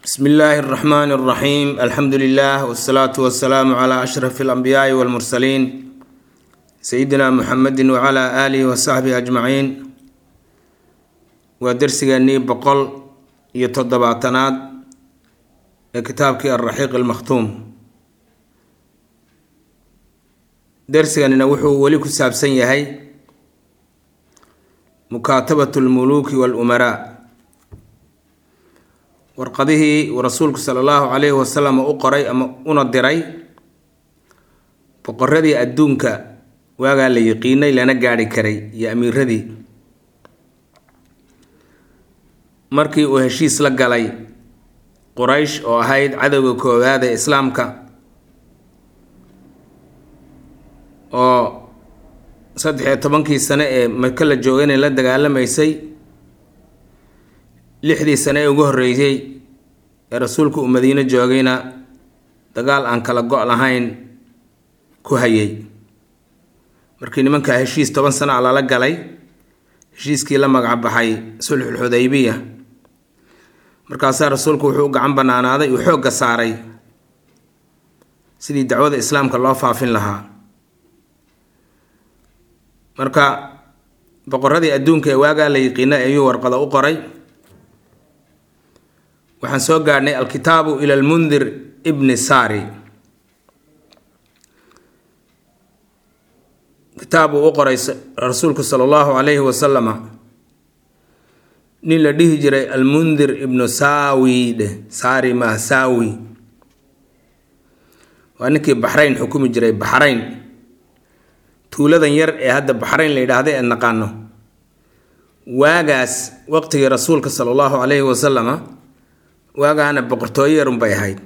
bsmi illaahi اraxmaan اraxiim alxamdu lilah wsalaatu wasalaamu cla ashraf اlanbiyaai wاlmursaliin sayidina muxamedi wcla aalihi wasaxbihi ajmaciin waa dersigeenii boqol iyo toddobaatanaad ee kitaabkii alraxiiq almakhtuum dersiganina wuxuu weli ku saabsan yahay mukaatabat lmuluuki walumaraa warqadihii uu rasuulku sala allahu calayhi wasalam u qoray ama una diray boqoradii adduunka waagaa la yiqiinay lana gaadhi karay iyo amiiradii markii uu heshiis la galay quraysh oo ahayd cadowga koowaad ee islaamka oo saddex iyo tobankii sane ee maka la joogay inay la dagaalamaysay lixdii sane ee ugu horreysay ee rasuulku uu madiino joogayna dagaal aan kala go' lahayn ku hayay markii nimankaa heshiis toban sana a lala galay heshiiskii la magac baxay sulxul xudaybiya markaasaa rasuulku wuxuu u gacan banaanaaday uu xoogga saaray sidii dacwada islaamka loo faafin lahaa marka boqoradii adduunka ee waagaa la yiqiinay ayuu warqada u qoray waxaan soo gaadhnay alkitaabu ila almundir ibni sari kitaab uu u qoray rasuulku sala allahu calayhi wasalama nin la dhihi jiray almundir ibnu saawi dheh saari maa saawi waa ninkii baxrayn xukumi jiray baxrayn tuuladan yar ee hadda baxrayn la yidhaahda ee naqaano waagaas waqtigii rasuulka sala allahu calayhi wasalama waagaana boqortooyo yarun bay ahayd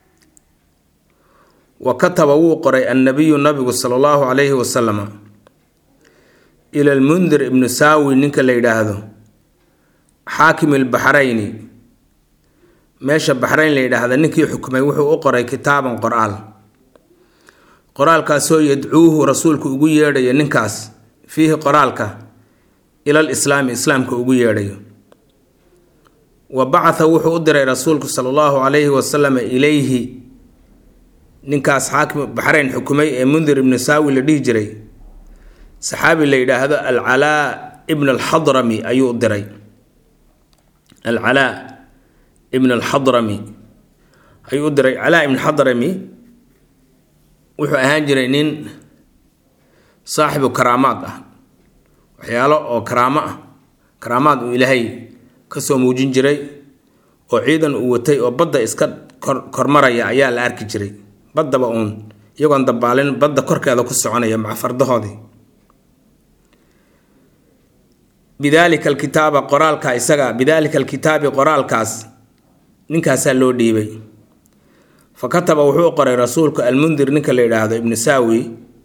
wa kataba wuu qoray annabiyu nabigu sala allahu calayhi wasalama ila almundir ibnu saawi ninka la yidhaahdo xaakim albaxrayni meesha baxrayn la yidhaahda ninkii xukumay wuxuu u qoray kitaaban qor-aal qoraalkaasoo yadcuuhu rasuulku ugu yeedhayo ninkaas fiihi qoraalka ilal islaami islaamka ugu yeedhayo wa bacatha wuxuu u diray rasuulku sala allahu calayhi wasalam ilayhi ninkaas xaakim baxrayn xukumay ee mundir ibnu saawi la dhihi jiray saxaabi la yidhaahdo alcalaa ibn alxadrami ayuu u diray alcalaa ibn alxadrami ayuu u diray calaa ibn xadrami wuxuu ahaan jiray nin saaxibu karaamaad ah waxyaalo oo karaamo ah karaamaad uu ilaahay kasoo muujin jiray oo ciidan uu watay oo badda iska kormaraya ayaa la arki jiray baddaba uun iyagoon dabaalin badda korkeeda ku soconaya maca fardahoodii bidaalika alkitaaba qoraalka isaga bidaalika alkitaabi qoraalkaas ninkaasaa loo dhiibay fa kataba wuxuu qoray rasuulku almundir ninka la yidhaahdo ibnu saawi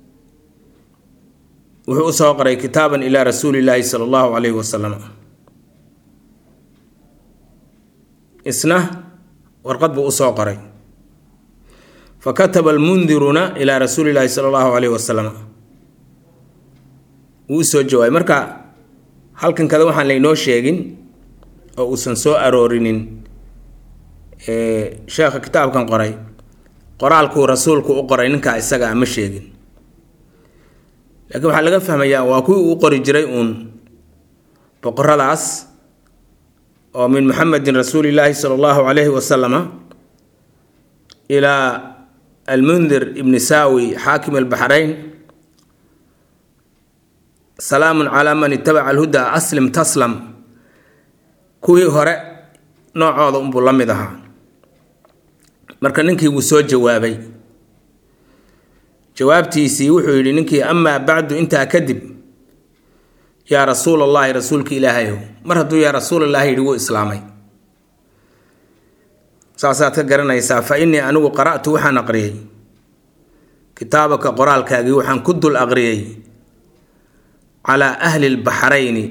wuxuu usoo qoray kitaaban ilaa rasuulillaahi sala allahu calayhi wasalam isna warqad buu usoo qoray fa kataba almundiruna ilaa rasuulillaahi sala allahu calayhi wasalam wuu usoo jawaabay marka halkan kada waxaan laynoo sheegin oo uusan soo aroorinin sheekha kitaabkan qoray qoraalkuu rasuulku u qoray ninkaa isaga a ma sheegin laakiin waxaa laga fahmayaa waa kuwii uu qori jiray uun boqoradaas oo min muxamedin rasuulillaahi sala allahu calayhi wasalama ilaa almundir ibni saawi xaakim albaxrayn salaamun calaa man itabaca alhuda aslim taslam kuwii hore noocooda unbuu la mid ahaa marka ninkii wuu soo jawaabay jawaabtiisii wuxuu yidhi ninkii amaa bacdu intaa kadib yaa rasuul allaahi rasuulka ilaahayow mar hadduu yaa rasuulallahi yidhi wuu islaamay saasaad ka garanaysaa fa innii anigu qara'tu waxaan aqriyey kitaabaka qoraalkaagii waxaan ku dul aqriyey calaa ahli lbaxrayni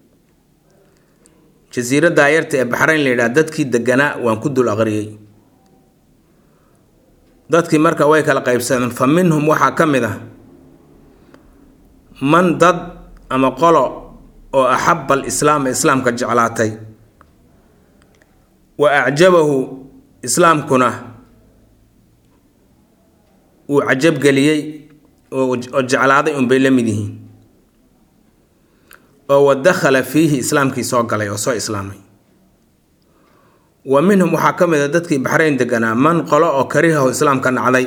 jasiiraddaa yarta ee baxrayn la yidhaha dadkii deganaa waan ku dul aqriyey dadkii marka way kala qaybsadeen fa minhum waxaa ka mid ah man dad ama qolo oo axaba alislaama islaamka jeclaatay wa acjabahu islaamkuna uu cajabgeliyey oo jeclaaday unbay la mid yihiin oo wa dakhala fiihi islaamkii soo galay oo soo islaamay wa minhum waxaa ka mid a dadkii baxrayn deganaa man qolo oo karihahu islaamka nacday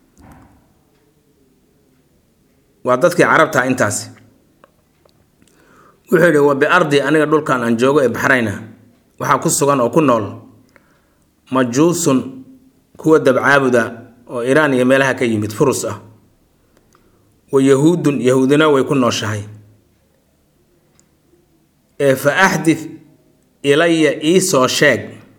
waa dadkii carabtaa intaasi wuxuu yidhi wa biardi aniga dhulkan aan joogo ee baxrayna waxaa ku sugan oo ku nool majuusun kuwa dabcaabuda oo iraan iyo meelaha ka yimid furus ah wa yahuudun yahuudina way ku nooshahay ee fa axdid ilaya iisoo sheeg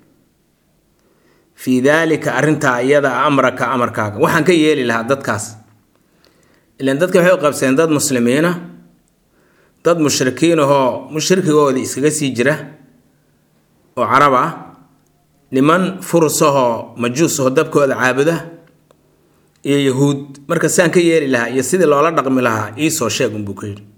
fii daalika arrintaa iyada amraka amarkaaga waxaan ka yeeli lahaa dadkaas ilan dadka waxay u qabseen dad muslimiina dad mushrikiin ahoo mushrikigooda iskaga sii jira oo carab ah niman furusahoo majuus ahoo dabkooda caabuda iyo yahuud marka saan ka yeeli lahaa iyo sidii loola dhaqmi lahaa iisoo sheeg unbuu ka yidhi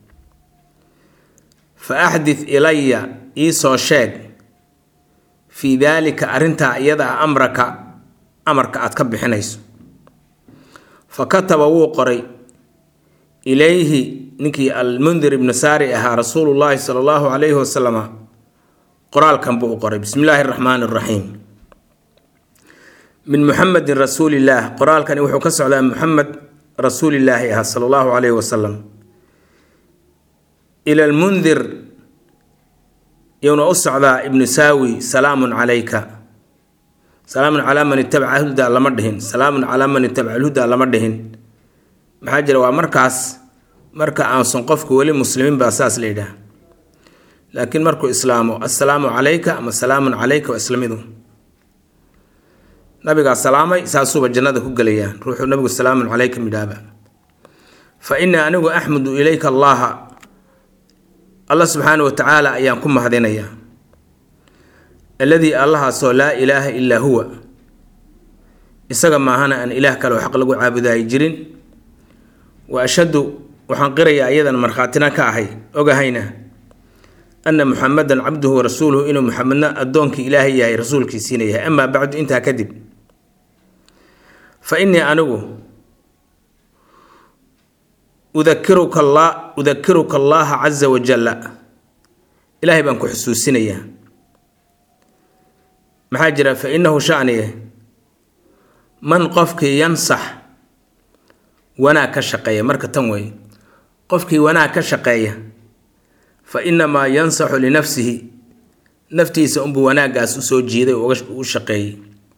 fa axdid ilaya iisoo sheeg fii daalika arrintaa iyada ah amraka amarka aad ka bixinayso fa kataba wuu qoray ilayhi ninkii almundir ibnu saari ahaa rasuulullaahi sala allahu calayhi wasalama qoraalkan buu u qoray bismi illaahi araxmaani araxiim min muxamedin rasuulillaah qoraalkani wuxuu ka socdaa muxamed rasuulillaahi ah sala allahu calayhi wasalam ila almundir yowna u socdaa ibnu saawi salaamun calayka salaamun calaa man itabaca alhuda lama dhihin salaamun calaa man itabaca alhuda lama dhihin maxaa jira waa markaas marka aansan qofku weli muslimiin baa saas la yidhaah laakiin markuu islaamo assalaamu calayka ama salaamun calayka waa islamidu nabigaa salaamay saasuuba jannada ku gelayaa ruuxuu nabigu salaamun calayka midhaaba fa innii anigu axmudu ilayka allaha allah subxaana wa tacaala ayaan ku mahadinayaa alladii allahaasoo laa ilaaha illaa huwa isaga maahana aan ilaah kale oo xaq lagu caabudaay jirin wa ashhadu waxaan qirayaa iyadan markhaatina ka ahay ogahayna ana muxamedan cabduhu wa rasuuluhu inuu muxamedna addoonkii ilaahay yahay rasuulkiisiina yahay amaa bacdu intaa kadib fa innii anigu udakiruka alla udakiruka allaaha casa wajalla ilaahay baan ku xusuusinayaa maxaa jira fa innahu shaniye man qofkii yansax wanaag ka shaqeeya marka tan weeye qofkii wanaag ka shaqeeya fa innamaa yansaxu linafsihi naftiisa unbuu wanaaggaas usoo jiiday u shaqeeyey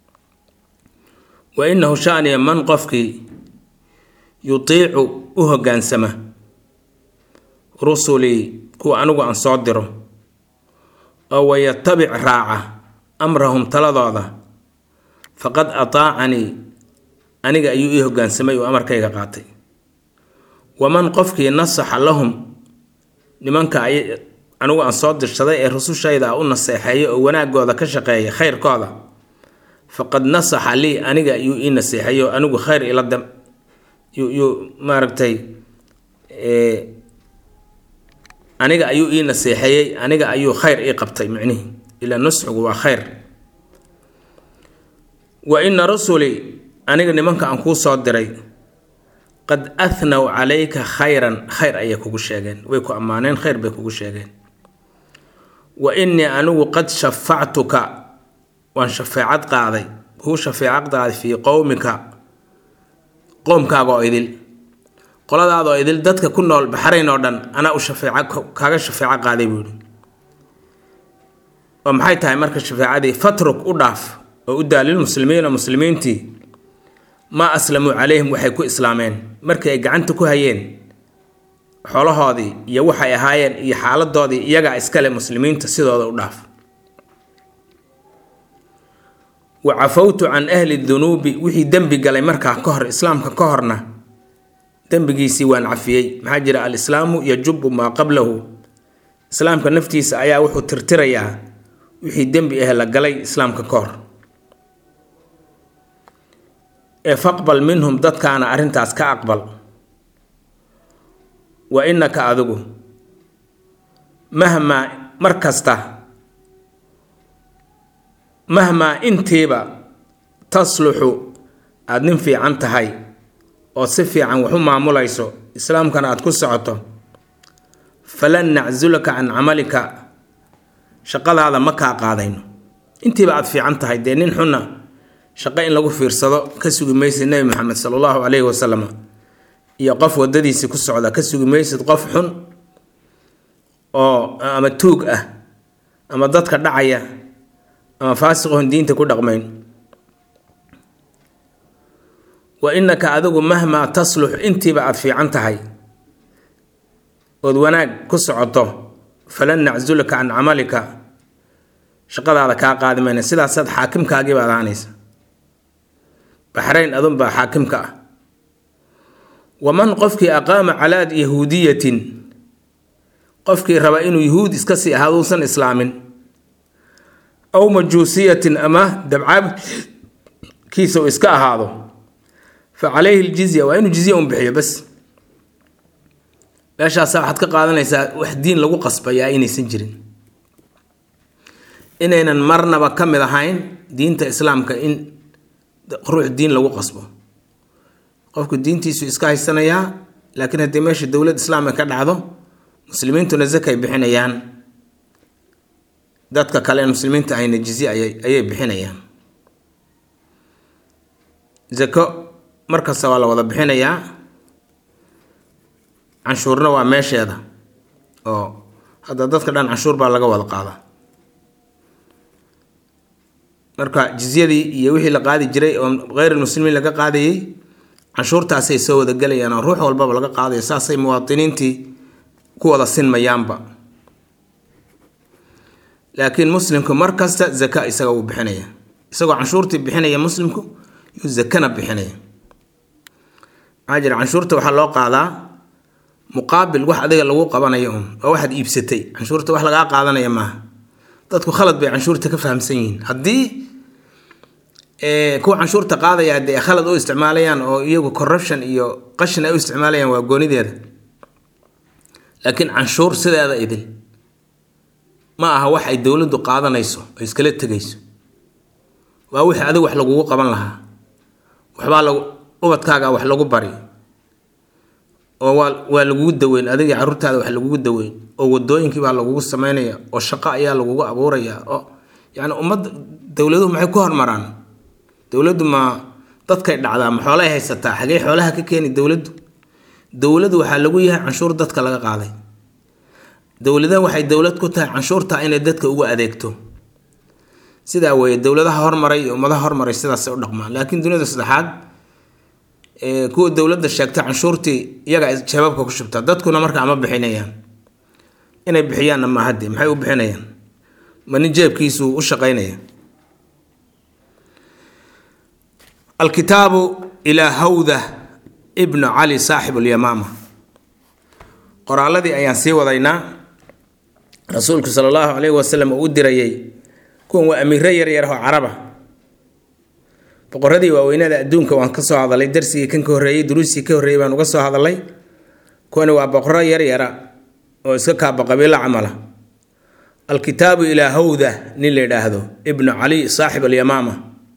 wa innahu shaniya man qofkii yutiicu u hoggaansama rusulii kuwa anigu aan soo diro oo wayatabic raaca amrahum taladooda faqad ataacanii aniga ayuu ii hoggaansamay oo amarkayga qaatay waman qofkii nasaxa lahum nimanka anigu aan soo dirshaday ee rusushayda u naseexeeya oo wanaagooda ka shaqeeya khayrkooda faqad nasaxa lii aniga ayuu ii naseexeeyo anigu khayr ila dam yuu maaragtay aniga ayuu ii naseexeeyey aniga ayuu khayr ii qabtay micnihi ilaa nusxigu waa khayr wa ina rusulii aniga nimanka aan kuu soo diray qad ahnaw calayka khayran khayr ayay kugu sheegeen way ku ammaaneen khayr bay kugu sheegeen wa innii anigu qad shafactuka waan shafeecad qaaday kuu shafeecad qaaday fii qowmika qoomkaaga oo idil qoladaada oo idil dadka ku nool baxrayn oo dhan anaa u shafeeco kaaga shafeeco qaaday buu yihi oo maxay tahay marka shafeecadii fatruk u dhaaf oo u daa lilmuslimiina muslimiintii maa aslamuu calayhim waxay ku islaameen markii ay gacanta ku hayeen xoolahoodii iyo waxay ahaayeen iyo xaaladoodii iyagaa iskale muslimiinta sidooda u dhaaf wa cafawtu can ahli dunuubi wixii dembi galay markaa ka hor islaamka ka horna dembigiisii waan cafiyey maxaa jira alislaamu yajubu maa qablahu islaamka naftiisa ayaa wuxuu tirtirayaa wixii dembi ah la galay islaamka ka hor ee faqbal minhum dadkaana arrintaas ka aqbal wa innaka adigu mahmaa mar kasta mahmaa intiiba tasluxu aada nin fiican tahay oo si fiican wax u maamulayso islaamkana aada ku socoto falan nacsulaka can camalika shaqadaada ma kaa qaadayno intiiba aada fiican tahay dee nin xunna shaqo in lagu fiirsado ka sugi maysid nebi maxamed sala allahu caleyhi wasalam iyo qof wadadiisii ku socda ka sugi maysid qof xun oo ama tuug ah ama dadka dhacaya ama faasiqoon diinta ku dhaqmayn wa innaka adigu mahmaa taslux intiiba aada fiican tahay ood wanaag ku socoto falan nacsulaka can camalika shaqadaada kaa qaadi mayna sidaasaad xaakimkaagiiba adaanaysa baxrayn adunbaa xaakimka ah waman qofkii aqaama calaad yahuudiyatin qofkii raba inuu yuhuud iska sii ahaado uusan islaamin aw majuusiyatin ama dabcaabkiisa uu iska ahaado fa calayhi ljizya waa inuu jizya un bixiyo bas meeshaasa waxaad ka qaadanaysaa wax diin lagu qasbayaa inaysan jirin inaynan marnaba ka mid ahayn diinta islaamka in ruux diin lagu qasbo qofku diintiisu iska haysanayaa laakiin haddii meesha dowlad islaamka ka dhacdo muslimiintuna zakay bixinayaan dadka kale en muslimiinta ahayna jizye ayay bixinayaan zako markasta waa la wada bixinayaa canshuurna waa meesheeda oo hadda dadka dhan canshuur baa laga wada qaadaa marka jizyadii iyo wixii la qaadi jiray oo kheyrulmuslimiin laga qaadayay canshuurtaasay soo wada gelayaan oo ruux walbaba laga qaadayo saasay muwaadiniintii ku wada sinmayaanba laakiin muslimku mar kasta zaka isaga uu bixinaya isagoo canshuurtii bixinaya muslimku yuu zakana bixinaya maxaa jira canshuurta waxaa loo qaadaa muqaabil wax adiga lagu qabanayo un waa waxaad iibsatay canshuurta wax lagaa qaadanaya maaha dadku khalad bay canshuurta ka fahamsan yihiin haddii kuwa canshuurta qaadaya dee khalad u isticmaalayaan oo iyagu corruption iyo qashin ay u isticmaalayaan waa goonideeda laakiin canshuur sideeda idin ma aha wax ay dowladdu qaadanayso oo iskala tegayso waa wixii adigu wax lagugu qaban lahaa waxbaa lagu ubadkaaga wax lagu bari oo waa waa lagugu daweyn adiga carruurtaada wax lagugu daweyn oo wadooyinkii baa lagugu sameynaya oo shaqo ayaa lagugu abuuraya oo yacni ummadda dowladuhu maxay ku hormaraan dowladdu ma dadkay dhacdaa ma xoolay haysataa xagee xoolaha ka keeni dowladdu dowladdu waxaa lagu yahay canshuur dadka laga qaaday dowladaha waxay dowlad ku tahay canshuurta inay dadka ugu adeegto sidaa weeye dowladaha hormaray iyo ummadaha hormaray sidaasay u dhaqmaan laakiin duniyada saddexaad kuwa dowladda sheegta canshuurtii iyaga shabaabka ku shubtaa dadkuna markaa ma bixinayaan inay bixiyaanna ma hadde maxay u bixinayaan ma nin jeebkiisu u shaqaynaya alkitaabu ilaa hawda ibnu cali saaxib alyamaama qoraaladii ayaan sii wadaynaa rasuulku sala allahu calayhi wasalam uu u dirayay kuwan waa amiiro yaryar oo caraba boqoradii waaweynada adduunka waan ka soo hadalay darsigii kan ka horreeyey duruustii ka horreeyey baan uga soo hadalay kuwani waa boqoro yaryara oo iska kaaba qabiilo camala alkitaabu ilaa hawda nin la yidhaahdo ibnu cali saaxib alyamaama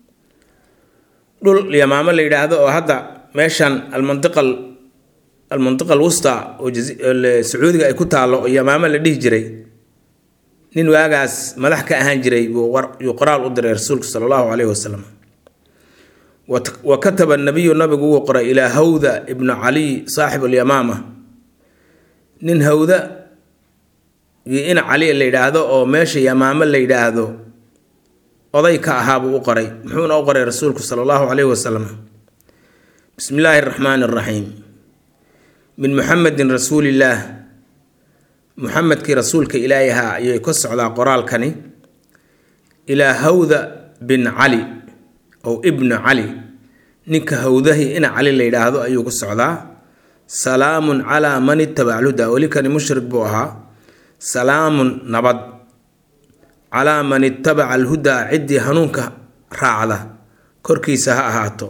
dhul yamaamo la yidhaahdo oo hadda meeshan almantiqa almantiqa alwusta oo sacuudiga ay ku taallo oo yamaamo la dhihi jiray nin waagaas madax ka ahaan jiray buu qoraal u diray rasuulku sala allahu caleyhi wasalam wa kataba nabiyu nabigu wuu qoray ilaa hawda ibnu cali saaxib alyamaama nin hawda ina cali la yidhaahdo oo meesha yamaamo la yidhaahdo oday ka ahaabuu u qoray muxuuna u qoray rasuulku sala allahu caleyhi wasalam bismi illaahi araxmaani araxiim min muxamedin rasuulillaah muxamedkii rasuulka ilaahi ahaa ayay ka socdaa qoraalkani ilaa hawda bin cali ow ibnu cali ninka hawdahi ina cali la yidhaahdo ayuu ku socdaa salaamun calaa man itabaca alhuda weli kani mushrik buu ahaa salaamun nabad calaa man itabaca alhudaa ciddii hanuunka raacda korkiisa ha ahaato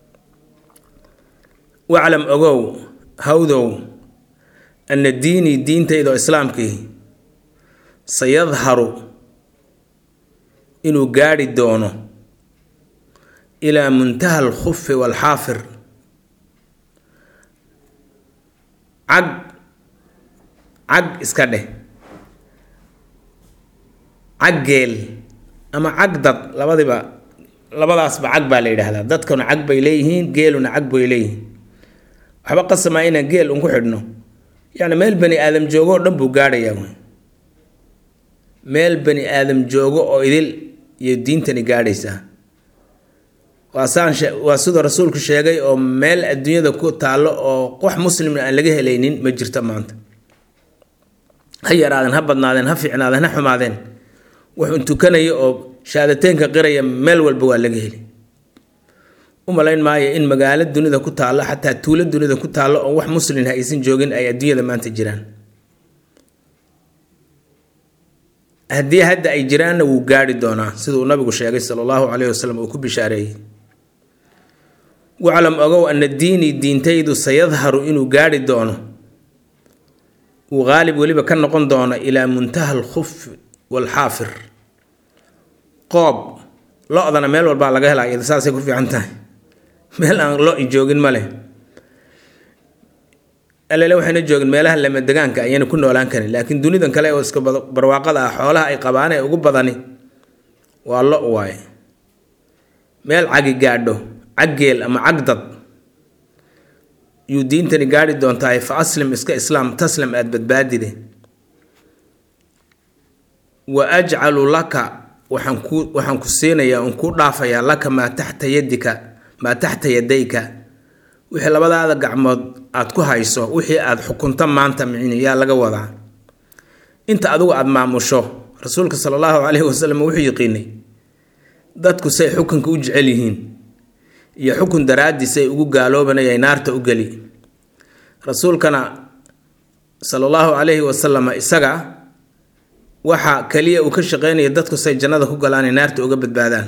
waclam ogow hawdow ana diinii diintaydaoo islaamkii sayadharu inuu gaadhi doono ilaa muntaha alkhufi waalxaafir cag cag iska dheh cag geel ama cag dad labadiba labadaasba cag baa la yidhaahdaa dadkuna cag bay leeyihiin geeluna cag bay leeyihiin waxba qasamaa inaan geel un ku xidhno yacni meel bani aadam joogo oo dhan buu gaadhayaa wey meel bani aadam joogo oo idil iyo diintani gaadhaysaa waa saan waa siduu rasuulku sheegay oo meel adduunyada ku taallo oo wax muslimna aan laga helaynin ma jirto maanta ha yaraadeen ha badnaadeen ha fiicnaadeen ha xumaadeen wuxuun tukanaya oo shahaadateynka qiraya meel walba waa laga heli u malayn maayo in magaalo dunida ku taallo xataa tuulo dunida ku taallo oo wax muslimha aysan joogin ay adduunyada maanta jiraan haddii hadda ay jiraanna wuu gaari doonaa siduu nabigu sheegay sala allahu caleyhi wasalam uu ku bishaareeyey waclam ogow ana diinii diintaydu sayadharu inuu gaari doono uu qaalib weliba ka noqon doono ilaa muntaha alkhuf waalxaafir qoob lo-dana meel walbaa laga helaa iyada saasay ku fiican tahay meel aan lo-i joogin ma leh alele waxayna joogin meelaha lama degaanka ayayna ku noolaan karin laakiin dunidan kale oo iska barwaaqada ah xoolaha ay qabaan ee ugu badani waa lo waaye meel cagi gaadho caggeel ama cagdad yuu diintani gaadhi doontahay fa aslim iska islaam taslam aada badbaadide wa ajcalu laka waxaan ku waxaan ku siinayaa un kuu dhaafayaa laka maa taxta yadika maa taxta yadayka wixii labadaada gacmood aad ku hayso wixii aad xukunto maanta micni yaa laga wadaa inta adigu aada maamusho rasuulka sala allahu caleyhi wasalam wuxuu yiqiinay dadku say xukunka u jecel yihiin iyo xukun daraaddiis ay ugu gaaloobanayay naarta u geli rasuulkana sala allahu caleyhi wasalam isaga waxa kaliya uu ka shaqeynaya dadku say jannada ku galaan ay naarta uga badbaadaan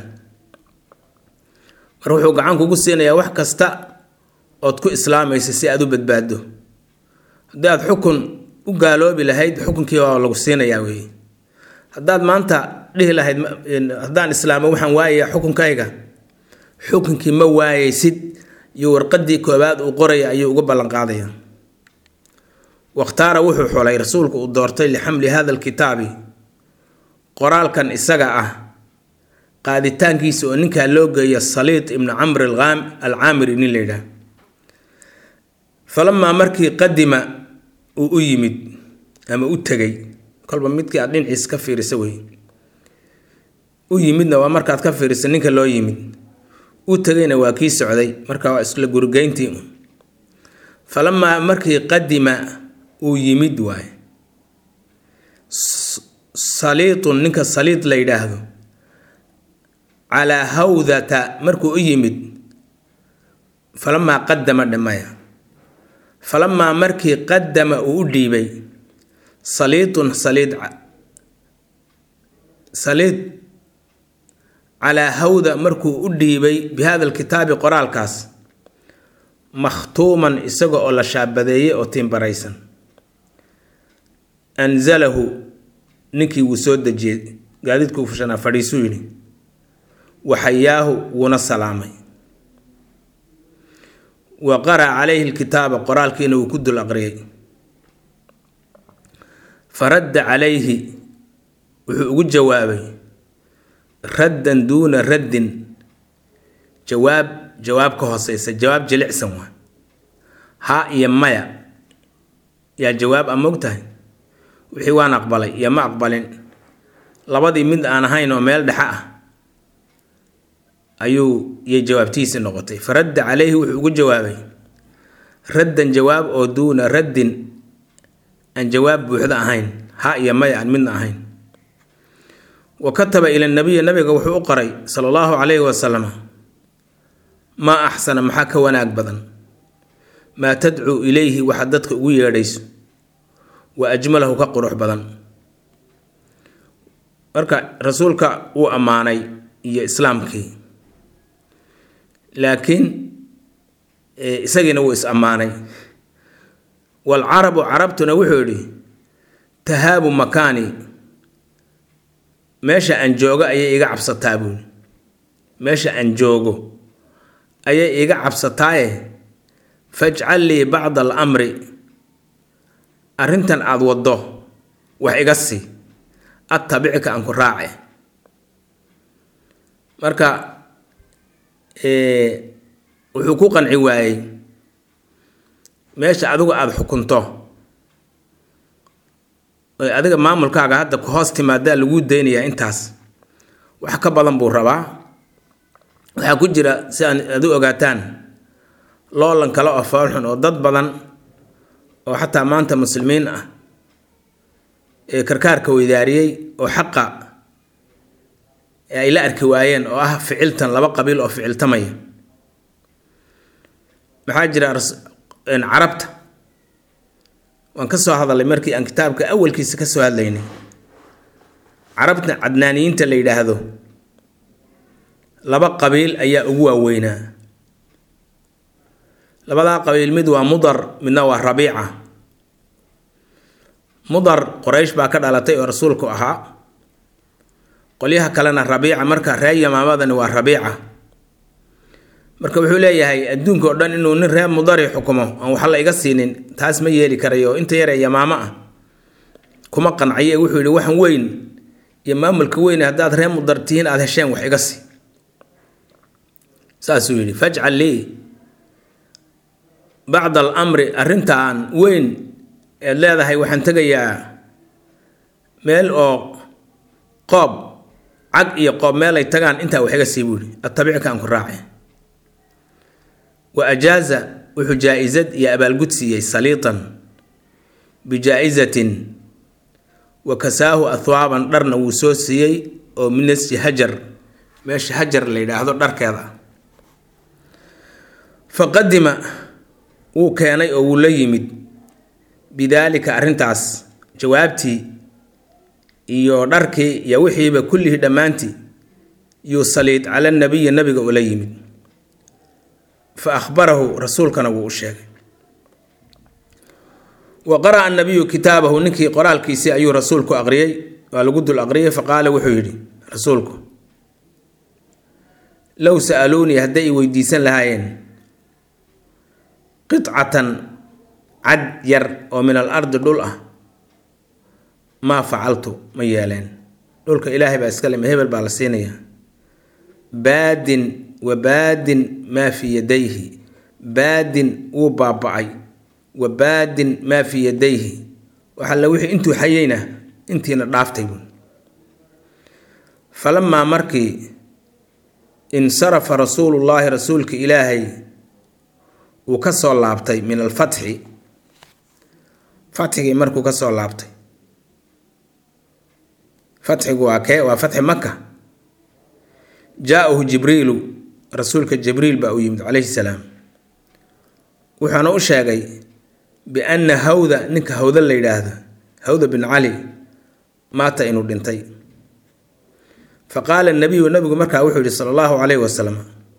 mar wuxuu gacan kugu siinayaa wax kasta ood ku islaamaysa si aada u badbaado haddii aad xukun u gaaloobi lahayd xukunkii waa lagu siinayaa weeye haddaad maanta dhihi lahayd haddaan islaamo waxaan waayayaa xukunkayga xukunkii ma waayaysid iyo warqadii koobaad uu qoraya ayuu uga ballanqaadaya wakhtaara wuxuu xulay rasuulku uu doortay lixamli hada alkitaabi qoraalkan isaga ah qaaditaankiisa oo ninkaa loo geeya saliid ibnu camr alcaamiri nin la yidhaah falamaa markii qadima uu u yimid ama u tegay kolba midkii aad dhinaciis ka fiirisa wey u yimidna waa markaad ka fiirisa ninka loo yimid u tegayna waa kii socday marka waa isla gurigeyntii falamaa markii qadima uu yimid waay saliitun ninka saliid la yidhaahdo calaa hawdata markuu u yimid falamaa qadama dhamaya falamaa markii qadama uu u dhiibay saliitun saliid saliid calaa hawda markuu u dhiibay bi hada alkitaabi qoraalkaas makhtuuman isaga oo la shaabadeeyey oo tiimbaraysan anzalahu ninkii wuu soo dejiyey gaadiidkuu fushanaa fadhiisuu yidhi waxayaahu wuuna salaamay wa qara'a calayhi lkitaaba qoraalkiina wuu ku dul aqriyay faradda calayhi wuxuu ugu jawaabay raddan duuna raddin jawaab jawaab ka hooseysa jawaab jilicsan waa haa iyo maya yaa jawaab a mog tahay wixii waan aqbalay iyo ma aqbalin labadii mid aan ahayn oo meel dhexe ah ayuu iyo jawaabtiisii noqotay faradda calayhi wuxuu ugu jawaabay raddan jawaab oo duuna raddin aan jawaab buuxda ahayn ha iyo maya aan midna ahayn wa kataba ila nabiyi nabiga wuxuu u qoray sala allahu calayhi wasalam maa axsana maxaa ka wanaag badan maa tadcuu ilayhi waxaad dadka ugu yeedhayso wa ajmalahu ka qurux badan marka rasuulka wuu ammaanay iyo islaamkii laakiin isagiina wuu is ammaanay waalcarabu carabtuna wuxuu yidhi tahaabu makaani meesha aan joogo ayay iga cabsataa buuli meesha aan joogo ayay iga cabsataaye fajcal lii bacda alamri arrintan aada waddo wax iga sii attabicka aan ku raace marka wuxuu ku qanci waayey meesha adigu aada xukunto oy adiga maamulkaaga hadda ku hoos timaadaa laguu daynayaa intaas wax ka badan buu rabaa waxaa ku jira si aan adu ogaataan loolan kale oo foolxun oo dad badan oo xataa maanta muslimiin ah ee karkaarka weydaariyey oo xaqa ay la arki waayeen oo ah ficiltan laba qabiil oo ficiltamaya maxaa jira carabta waan ka soo hadalay markii aan kitaabka awalkiisa ka soo hadlaynay carabta cadnaaniyiinta la yidhaahdo laba qabiil ayaa ugu waaweynaa labadaa qabiil mid waa mudar midna waa rabiica mudar qoraysh baa ka dhalatay oo rasuulku ahaa qolyaha kalena rabiica marka reer yamaamadani waa rabiica marka wuxuu leeyahay adduunka oo dhan inuu nin reer mudari xukumo aan wax la iga siinin taas ma yeeli karayo inta yaree yamaamo ah kuma qanciye wuxuu yihi waxan weyn iyo maamulka weyn haddaad reer mudar tihiin aada hesheen wax iga sii saasuu yidhi fajcal lii bacda alamri arrintan weyn eed leedahay waxaan tegayaa meel oo qoob cag iyo qoob meel ay tagaan intaa wax iga sii buu yihi attabicka aan ku raace wa ajaaza wuxuu jaa-isad iyo abaalgud siiyey saliitan bijaa-isatin wa kasaahu ahwaaban dharna wuu soo siiyey oo minasji hajar meesha hajar la yidhaahdo dharkeeda faqadima wuu keenay oo wuu la yimid bidaalika arrintaas jawaabtii iyo dharkii iyo wixiiba kullihii dhammaantii yuu saliid cala nabiyi nabiga ula yimid fa akhbarahu rasuulkana wuu u sheegay wa qara'a nabiyu kitaabahu ninkii qoraalkiisii ayuu rasuulku aqriyey waa lagu dul aqriyay fa qaala wuxuu yidhi rasuulku low sa'aluunii hadday i weydiisan lahaayeen qicatan cad yar oo min al ardi dhul ah maa facaltu ma yeeleen dhulka ilaahay baa iska lema hebel baa la siinayaa baadin wa baadin maa fii yadayhi baadin wuu baaba-ay wa baadin maa fii yadayhi waxalla wixii intuu xayeyna intiina dhaaftay buun falamaa markii insarafa rasuulullaahi rasuulka ilaahay uu ka soo laabtay min alfatxi fatxigii markuu ka soo laabtay fatxigu waa kee waa fatxi maka jaa-ahu jibriilu rasuulka jibriil baa u yimid calayhi salaam wuxuuna u sheegay bianna hawda ninka hawda la yidhaahdo hawda bin cali maata inuu dhintay fa qaala nabiyu nabigu markaa wuxuu yihi sala allahu calayhi wasalam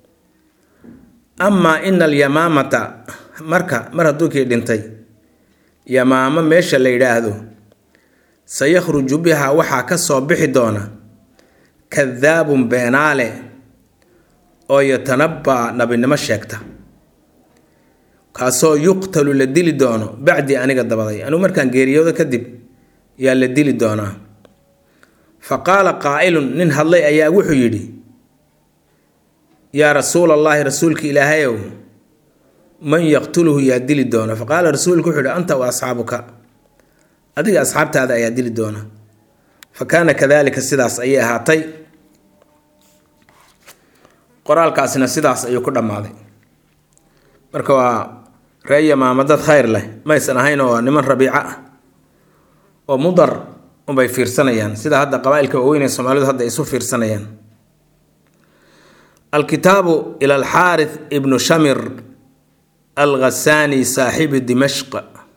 amaa ina alyamaamata marka mar hadduukii dhintay yamaamo meesha la yidhaahdo sayakhruju biha waxaa ka soo bixi doona kadaabun beenaale oo yatanabbaa nabinimo sheegta kaasoo yuqtalu la dili doono bacdii aniga dabaday anigu markaan geeriyoodo kadib yaa la dili doonaa fa qaala qaa'ilun nin hadlay ayaa wuxuu yidhi yaa rasuula allaahi rasuulka ilaahayow man yaqtuluhu yaa dili doona fa qaala rasuulku wuxuu yihi anta wa asxaabuka adiga asxaabtaada ayaa dili doona fa kaana kadalika sidaas ayay ahaatay qoraalkaasina sidaas ayuu ku dhammaaday marka waa ree yamaama dad khayr leh maysan ahayn oo niman rabiico ah oo mudar unbay fiirsanayaan sida hadda qabaa-ilka waaweyn ee soomaalidu hadda isu fiirsanayaan alkitaabu ila alxaarith ibnu shamir alghasaani saaxibi dimashq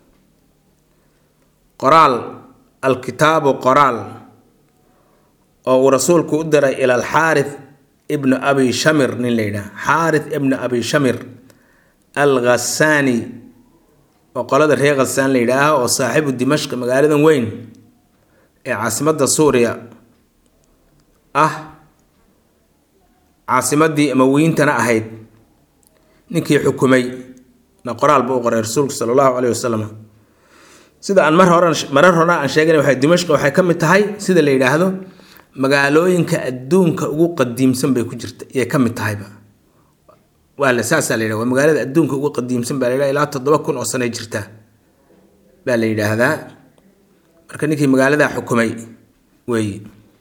qoraal alkitaabu qoraal oo uu rasuulku u diray ila alxaarith ibnu abi shamir nin la yidhaha xaarith ibnu abi shamir alghasaani oo qolada reer khasaan la yidhaaha oo saaxibu dimashq magaaladan weyn ee caasimadda suuriya ah caasimadii amawiyiintana ahayd ninkii xukumay na qoraal buu u qoray rasuulku sala allahu caleyhi wasalam sida aan mar hore marar hore aan sheegana waxay dimashq waxay ka mid tahay sida la yidhaahdo magaalooyinka adduunka ugu qadiimsan bay ku jirta iyay ka mid tahayba waa la saasaa la yidhahda waa magaalada adduunka ugu qadiimsan baa la yidhahda ilaa toddoba kun oo sanay jirtaa baa la yidhaahdaa marka ninkii magaaladaa xukumay weeye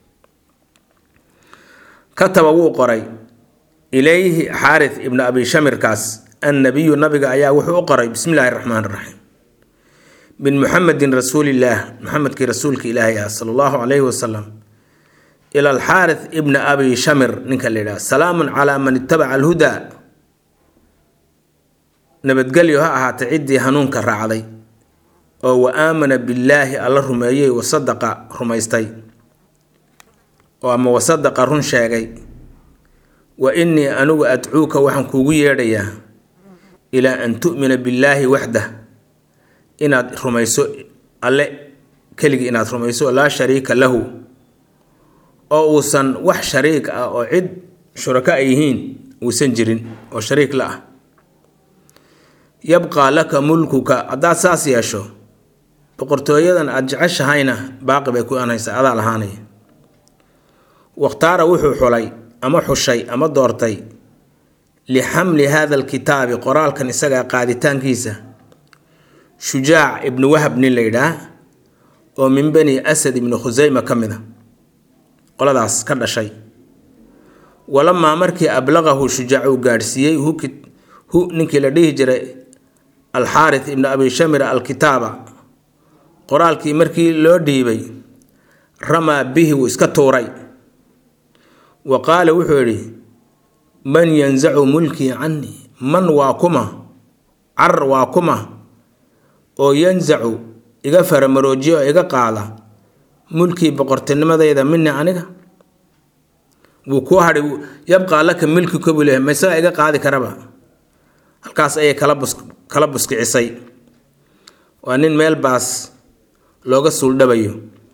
kataba wuu qoray ilayhi xaarith ibnu abi shamirkaas annabiyu nabiga ayaa wuxuu u qoray bismi illaahi raxmaan raxiim min muxamedin rasuulillaah muxamedkii rasuulka ilaahay ah sala allahu calayhi wasalam ila alxaarith ibna abi shamir ninka la yidhaha salaamun calaa man itabaca alhudaa nabadgelyo ha ahaatay ciddii hanuunka raacday oo wa aamana billaahi alla rumeeyey wasadaqa rumaystay oo ama wasadaqa run sheegay wa innii anigu adcuuka waxaan kuugu yeedhayaa ilaa an tu'mina billaahi waxdah inaad rumayso alle keligii inaad rumayso laa shariika lahu oo uusan wax shariik ah oo cid shurako ay yihiin uusan jirin oo shariik la ah yabqaa laka mulkuka haddaad saas yeesho boqortooyadan aada jeceshahayna baaqi bay ku anaysaa adaa lahaanaya wakhtaara wuxuu xulay ama xushay ama doortay lixamli hada alkitaabi qoraalkan isagaa qaaditaankiisa shujaac ibnu wahab nin la yidhaah oo min bani asad ibni khuseyma ka mid a qoladaas ka dhashay walamaa markii ablaqahu shujaac uu gaadhsiiyey hu ninkii la dhihi jiray alxaarith ibnu abi shamir alkitaaba qoraalkii markii loo dhiibay ramaa bihi wuu iska tuuray wa qaala wuxuu yidhi man yanzacu mulkii canii man waa kuma car waa kuma oo yanzacu iga faramaroojiya oo iga qaada mulkii boqortinimadayda mini aniga wuu kuu hadhay yabqaa laka milkika buu leehay maysaga iga qaadi karaba halkaas ayay kala bus kala buskicisay waa nin meel baas looga suuldhabayo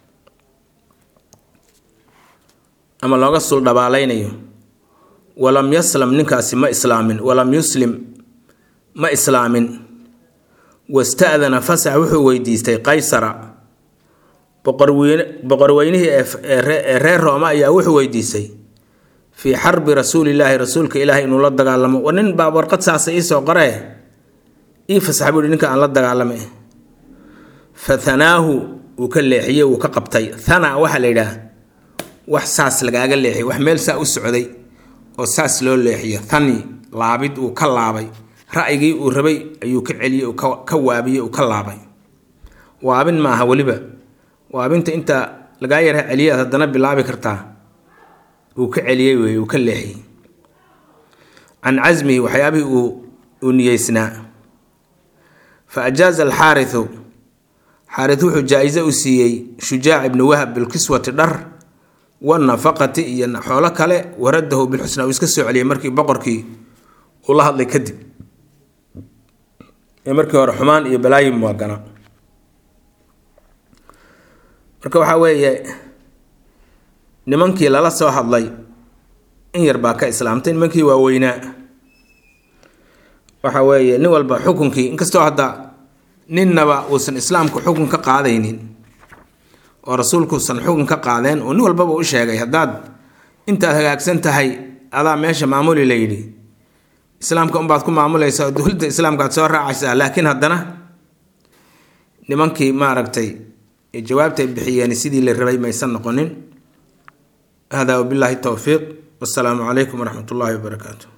ama looga suuldhabaalaynayo walam yaslam ninkaasi ma islaamin walam yuslim ma islaamin wasta'dana fasax wuxuu weydiistay qaysara boqorweyne boqorweynihii ee reer rooma ayaa wuxuu weydiistay fii xarbi rasuulillaahi rasuulka ilaahay inuu la dagaalamo war nin baa warqad saasa iisoo qoree ii fasax buu ninka aan la dagaalamay fa hanaahu wuu ka leexiyey wuu ka qabtay thana waxaa la yidhaah wax saas lagaaga leexiyo wax meel saa u socday oo saas loo leexiyo thani laabid uu ka laabay ra'yigii uu rabay ayuu ka celiyey uu ka waabiyey uu ka laabay waabin maaha weliba waabinta inta lagaa yara celiyaad haddana bilaabi kartaa uu ka celiyey wey uu ka leexiyey can casmihi waxyaabihii uu uu niyeysnaa fa ajaaza alxaariu xaari wuxuu jaa-iso u siiyey shujaac ibni wahab bilkiswati dhar wanafaqati iyo xoolo kale waradahu bilxusnaa uu iska soo celiyey markii boqorkii uu la hadlay kadib ee markii hore xumaan iyo balaayin muagana marka waxaa weeye nimankii lala soo hadlay in yar baa ka islaamtay nimankii waaweynaa waxa weeye nin walba xukunkii inkastoo hadda ninnaba uusan islaamku xukun ka qaadaynin oo rasuulkuusan xukun ka qaadeen oo nin walbaba u sheegay haddaad intaad hagaagsan tahay adaa meesha maamuli la yidhi islaamka unbaad ku maamulaysaa oo dowladda islaamka aad soo raacaysaa laakiin haddana nimankii maaragtay jawaabtay bixiyeen sidii la rabay maysan noqonin hada wabilaahi towfiiq wasalaamu calaykum waraxmat ullaahi wabarakaatu